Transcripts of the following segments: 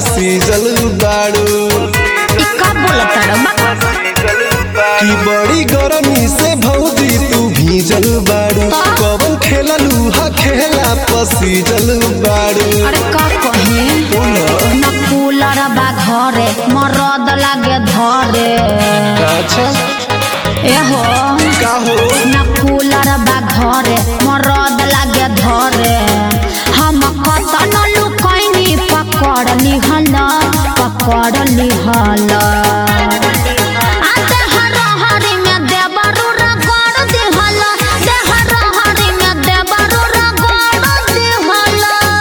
पसीजल बाड़ू ई का बोलत बा की बड़ी गरमी से भौजी तू भीजल बाड़ू कवन खेललू हा खेला पसीजल बाड़ू अरे का कहे न कूलर बा घरे मरद लागे धरे अच्छा एहो का हो न कूलर बा घरे मरद लागे धरे हम कतन लुकैनी पकड़ लिहल पकड़ लिहल आ देहर हरी में देबरू रगड़ दिहल देहर हरी में देबरू रगड़ दिहल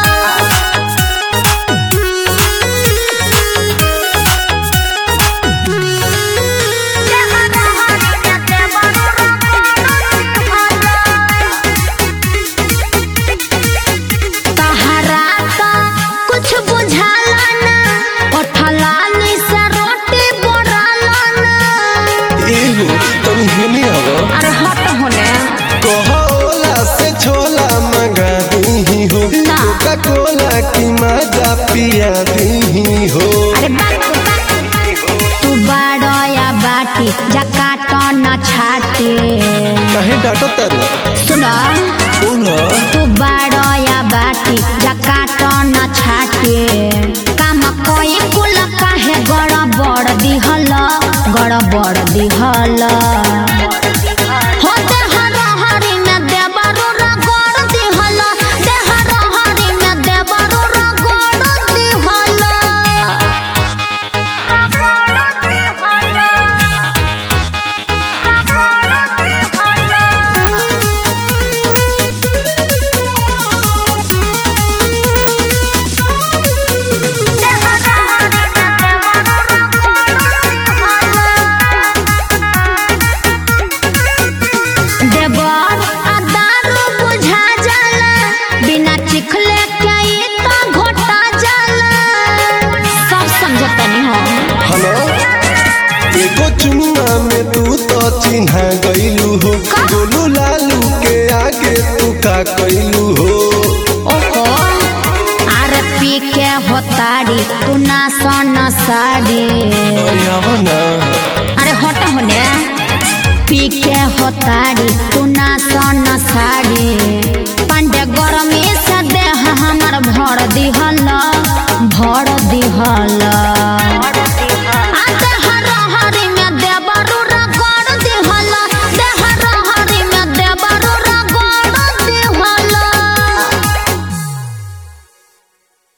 तहरा तो कुछ बुझाला ना ओठलानी से रोटी बोराला ना एहो तुम हेने आवा अरे हट होने कोला से छोला मंगा दी हो ना। कोका कोला की मजा पिया दी हो अरे बात तू बड़या बाटी जकाट न छाटे कहे डाटो तर सुना बोला तू बड़या बाटी जकाट न छाटे काम कोई कुल काहे गड़बड़ दिहल गड़बड़ दिहल हो देहर हरी में देबरू रगड़ दिहल देहर हरी में देबरू रगड़ दिहल देवर आ दारू बुझा जाला बिना चिखले के ई तो घोटा जाला सब समझतनी हम हेलो एगो चुम्मा में तू तो चिन्हा गईलू हो का? गोलू लालू के आगे तू का कैलू हो ओहो आर पी के होताड़ी तू ना सोन साड़ी अरे आवा ना अरे हट होने पी के होताड़ी तू ना सोन साड़ी पांडे गरमी से देह हमर भर दिहल भर दिहल